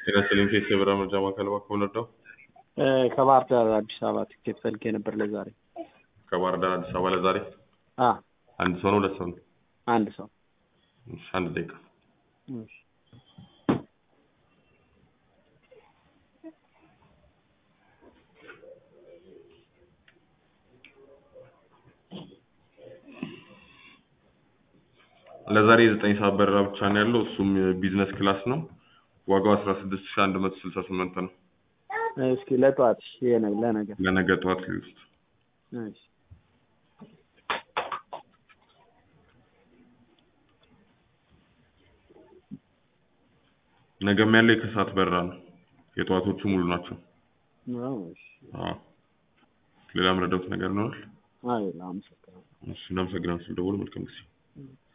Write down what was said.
ጤና ይስጥልኝ ፌስ የበራ መርጃ ማዕከል እባክዎ ልርዳው? ከባህር ዳር አዲስ አበባ ትኬት ፈልጌ ነበር ለዛሬ። ከባህር ዳር አዲስ አበባ ለዛሬ አ አንድ ሰው ነው ሁለት ሰው ነው? አንድ ሰው እሺ አንድ ደቂቃ እሺ። ለዛሬ የዘጠኝ ሰዓት በረራ ብቻ ነው ያለው እሱም ቢዝነስ ክላስ ነው። ዋጋው አስራ ስድስት ሺህ አንድ መቶ ስልሳ ስምንት ነው። እስኪ ለጠዋት እሺ፣ የነ ለነገ ለነገ ጠዋት ሊውስጥ እሺ። ነገም ያለው የከሰዓት በረራ ነው። የጠዋቶቹ ሙሉ ናቸው። አዎ፣ እሺ። አዎ። ሌላ ምረዳውት ነገር ይኖራል? አይ አመሰግናለሁ። እሺ እናመሰግናለን ስለደወሉ መልካም ጊዜ